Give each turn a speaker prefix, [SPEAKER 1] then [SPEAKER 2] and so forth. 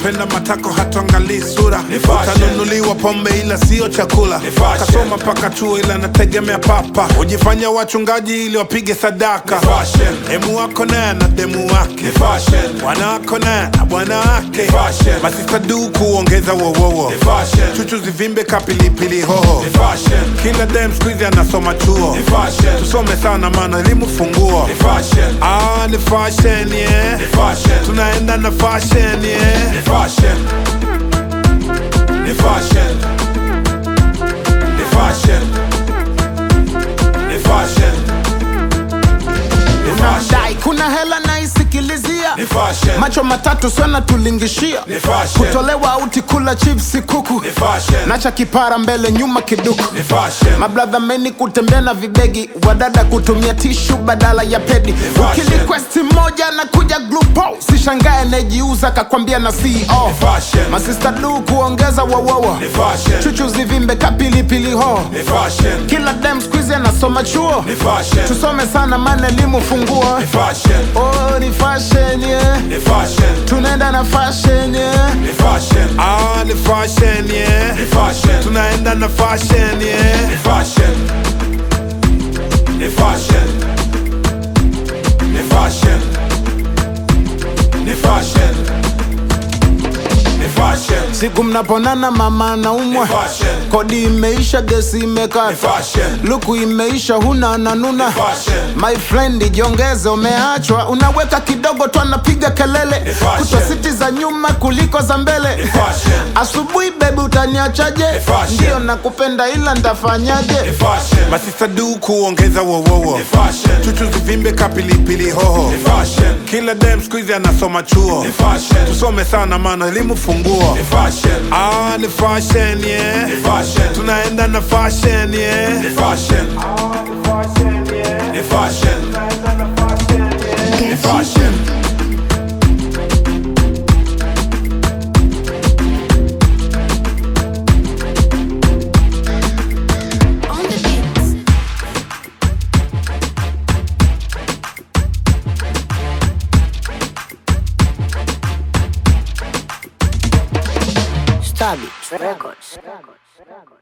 [SPEAKER 1] anapenda matako hatuangalii sura
[SPEAKER 2] Ni fashion.
[SPEAKER 1] utanunuliwa pombe ila sio chakula
[SPEAKER 2] Ni fashion.
[SPEAKER 1] kasoma mpaka chuo ila anategemea papa hujifanya wachungaji ili wapige sadaka
[SPEAKER 2] Ni fashion.
[SPEAKER 1] demu wako naye na demu wake
[SPEAKER 2] Ni fashion.
[SPEAKER 1] bwana wako naye na bwana wake
[SPEAKER 2] Ni fashion.
[SPEAKER 1] masista du kuongeza wowowo
[SPEAKER 2] Ni fashion.
[SPEAKER 1] chuchu zivimbe kapilipili hoho
[SPEAKER 2] Ni fashion.
[SPEAKER 1] kila dem skuizi anasoma chuo
[SPEAKER 2] Ni fashion.
[SPEAKER 1] tusome sana maana elimu funguo
[SPEAKER 2] Ni fashion.
[SPEAKER 1] ah, ni fashion yeah.
[SPEAKER 2] Ni fashion.
[SPEAKER 1] tunaenda na fashion yeah.
[SPEAKER 2] Ni fashion. Ni fashion. Ni fashion. Ni fashion. Ni fashion.
[SPEAKER 3] dai kuna hela naisikilizia
[SPEAKER 2] Ni fashion.
[SPEAKER 3] macho matatu sana tulingishia
[SPEAKER 2] Ni fashion.
[SPEAKER 3] kutolewa auti kula chipsi kuku
[SPEAKER 2] Ni fashion.
[SPEAKER 3] nacha kipara mbele nyuma kiduku
[SPEAKER 2] Ni fashion.
[SPEAKER 3] mabradha meni kutembea na vibegi wadada kutumia tishu badala ya pedi
[SPEAKER 2] fashion.
[SPEAKER 3] ukilikwesti moja na kuja glupo sishangae najiuza kakwambia na ceo
[SPEAKER 2] Ni fashion.
[SPEAKER 3] masista du kuongeza wowowo
[SPEAKER 2] Ni fashion.
[SPEAKER 3] chuchu zivimbe kapilipili ho
[SPEAKER 2] Ni fashion.
[SPEAKER 3] kila dem skuizi anasoma chuo
[SPEAKER 2] Ni fashion.
[SPEAKER 3] tusome sana maana elimu funguo
[SPEAKER 2] Ni fashion.
[SPEAKER 3] oh, ni fashion yeah.
[SPEAKER 2] Ni fashion.
[SPEAKER 3] tunaenda na fashion yeah.
[SPEAKER 2] Ni fashion.
[SPEAKER 1] ah, ni fashion yeah.
[SPEAKER 2] Ni fashion.
[SPEAKER 1] tunaenda na fashion yeah.
[SPEAKER 2] Ni fashion. Ni fashion. Ni fashion. Ni fashion. Ni fashion.
[SPEAKER 3] siku mnaponana mama naumwa
[SPEAKER 2] Ni fashion.
[SPEAKER 3] kodi imeisha gesi
[SPEAKER 2] Ni
[SPEAKER 3] imekata
[SPEAKER 2] fashion.
[SPEAKER 3] luku imeisha huna nanuna
[SPEAKER 2] fashion.
[SPEAKER 3] my friend jiongeze umeachwa unaweka kidogo tu anapiga kelele
[SPEAKER 2] Ni fashion.
[SPEAKER 3] kutwa siti za nyuma kuliko za mbele
[SPEAKER 2] Ni fashion.
[SPEAKER 3] asubuhi bebi utaniachaje
[SPEAKER 2] Ni fashion.
[SPEAKER 3] ndio nakupenda ila
[SPEAKER 2] Ni
[SPEAKER 3] ndafanyaje
[SPEAKER 2] fashion.
[SPEAKER 1] masista du kuongeza wowowo
[SPEAKER 2] Ni fashion.
[SPEAKER 1] chuchu zivimbe kapilipili hoho
[SPEAKER 2] Ni fashion.
[SPEAKER 1] kila dem skuizi anasoma chuo
[SPEAKER 2] Ni fashion.
[SPEAKER 1] tusome sana maana elimu funguo
[SPEAKER 2] Ni fashion.
[SPEAKER 1] ah, ni fashion yeah.
[SPEAKER 2] Ni fashion.
[SPEAKER 1] tunaenda na fashion yeah.
[SPEAKER 2] Ni fashion. Ni fashion. Ni fashion.
[SPEAKER 4] On the beats.
[SPEAKER 5] Stabit Records.